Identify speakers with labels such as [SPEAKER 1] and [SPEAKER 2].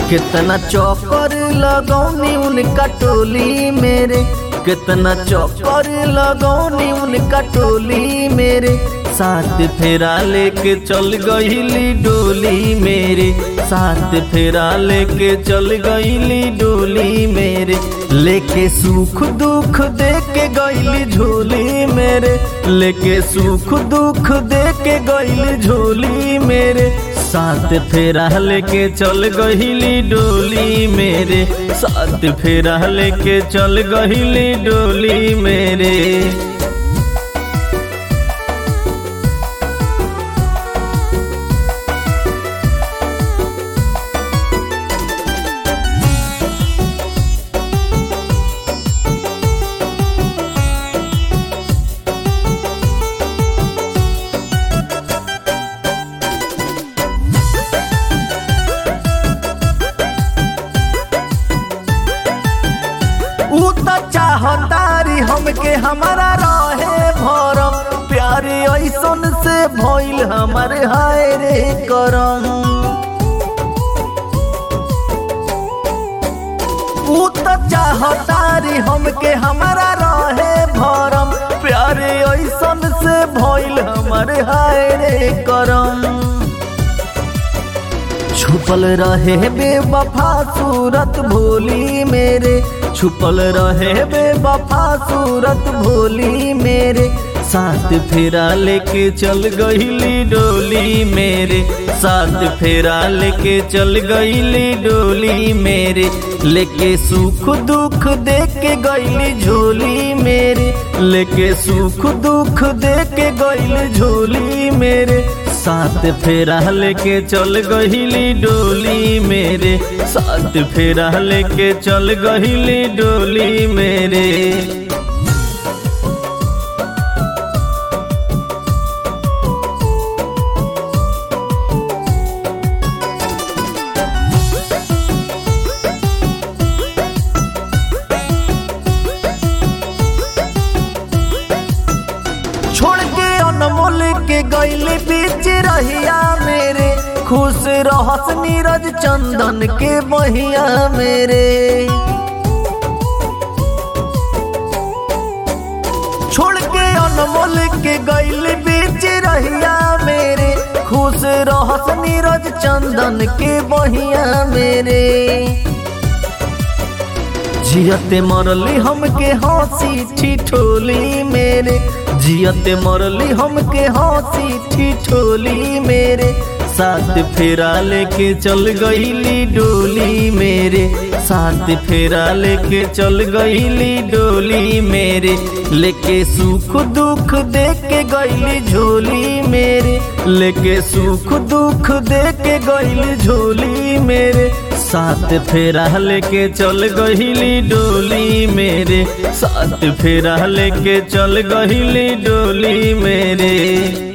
[SPEAKER 1] कितना चौकर लगौनी उनका टोली मेरे कितना चौकर लगौनी उनका टोली मेरे साथ फेरा लेके चल गईली डोली मेरे साथ फेरा लेके चल गईली डोली मेरे लेके सुख दुख दे के गईली झोली मेरे लेके सुख दुख दे के गईली झोली मेरे साथ फेरा लेके चल गईली डोली मेरे साथ फेरा लेके चल गईली डोली मेरे ऊ तो चाहतारी हमके हमारा रहे भरम प्यारे ऐसन से भइल हमारे हाय रे करम ऊ तो चाहतारी हमके हमारा रहे भरम प्यारे ऐसन से भइल हमारे हाय रे करम छुपल रहे बेवफा सूरत भोली मेरे छुपल रहे बेवफा सूरत भोली मेरे साथ फेरा लेके चल गईली डोली मेरे साथ फेरा लेके चल गईली डोली मेरे लेके सुख दुख दे के गईली झोली मेरे लेके सुख दुख दे के गईली झोली मेरे साथ फेरा लेके चल गईली डोली मेरे साथ फेरा लेके चल गईली डोली मेरे छोड़ के अनमोल के गईले बीच रहिया मेरे खुश रहस नीरज चंदन के बहिया मेरे छोड़ के अनमोल के गईले बीच रहिया मेरे खुश रहस नीरज चंदन के बहिया मेरे जियते मरली हमके हंसी ठिठोली मेरे जियते मरली हमके हंसी ठिठोली मेरे साथ फेरा लेके चल गईली डोली मेरे साथ फेरा लेके चल गईली डोली मेरे लेके सुख दुख दे के गईली झोली मेरे लेके सुख दुख दे के गईली झोली मेरे साथ फेरा लेके चल गईली डोली मेरे साथ फेरा लेके चल गईली डोली मेरे